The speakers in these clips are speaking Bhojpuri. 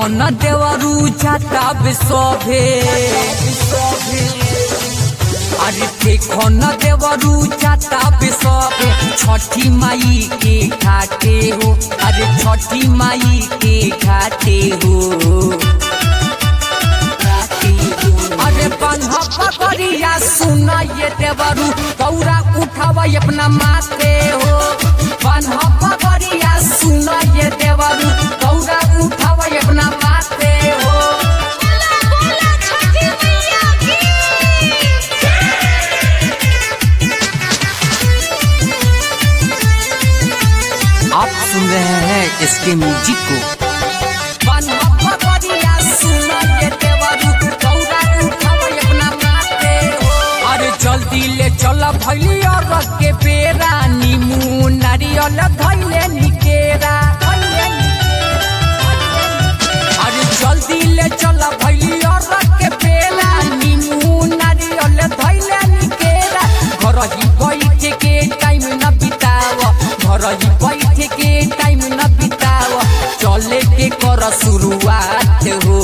देखो न देवरू जाता बिसोभे अरे देखो न देवरू जाता बिसोभे छठी माई के घाटे हो अरे छठी माई के घाटे हो अरे बंधा पकड़िया सुना ये देवरू गौरा उठावा अपना माथे हो बंधा पकड़िया सुना ये देवरू गौरा उठावा अपना माथे हो बोला छठी मैया की आप सुन रहे हैं इसके म्यूजिक को बंधा पकड़िया सुना ये देवरू गौरा उठावा अपना माथे हो अरे जल्दी ले चल भैली और रख के बेरा नीमू नारियल धैले निकेरा धैले अरे जल्दी ले चल भैली और रख के बेरा नीमू नारियल धैले निकेरा घर ही बैठ के टाइम न बिताव घर ही बैठ के टाइम न बिताव चले के कर शुरुआत हो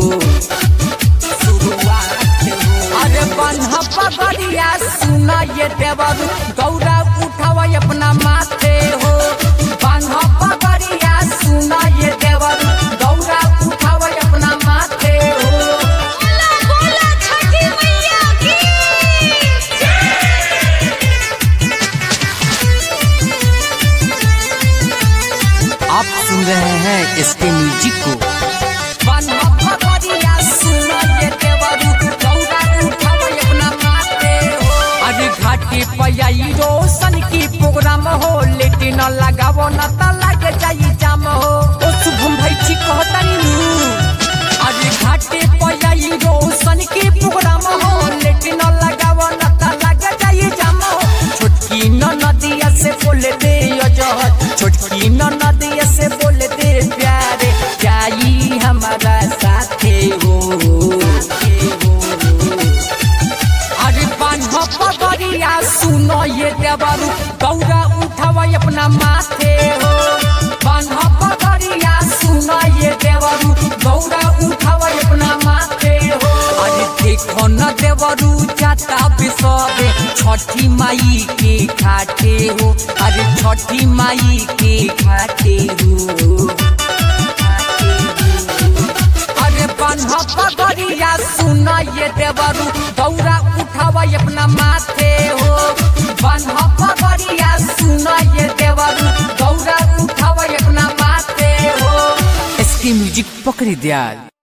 शुरुआत हो अरे बन्हा पगड़िया सुना ये देवर गौरा उठावा अपना माथे हो बन्हा पगड़िया सुना ये देवर गौरा उठावा अपना माथे हो बोला बोला छठी मैया की आप सुन रहे हैं इसके म्यूजिक को बन्हा पगड़िया सुना ये देवर गौरा उठावा अपना माथे हो अरे घाटे पयाई रोशन की प्रोग्राम हो लेटे न लगावो न त लागे जाई जाम हो ओ शुभम भाई ठीक कहतानी नु अरे घाटे पयाई रोशन की प्रोग्राम हो लेटे न लगावो न त लागे जाई जाम हो छोटकी न नदिया से बोले दे अजहर छोटकी न नदिया से बोले दे प्यारे जाई हमारा साथे हो अरे बान्हा पगड़िया सुनो ये देवरू गौरा उठावा अपना माथे हो बान्हा पगड़िया सुनो ये देवरू गौरा उठावा अपना माथे हो अरे देखो न देवरू जाता बिसरे छठी माई के घाटे हो अरे छठी माई के घाटे हो अरे बन्हा पगड़िया सुना ये देवरू गौरा उठावा अपना माथे हो बन्हा पगड़िया सुना ये देवरू गौरा उठावा अपना माथे हो इसकी म्यूजिक पकड़ी दिया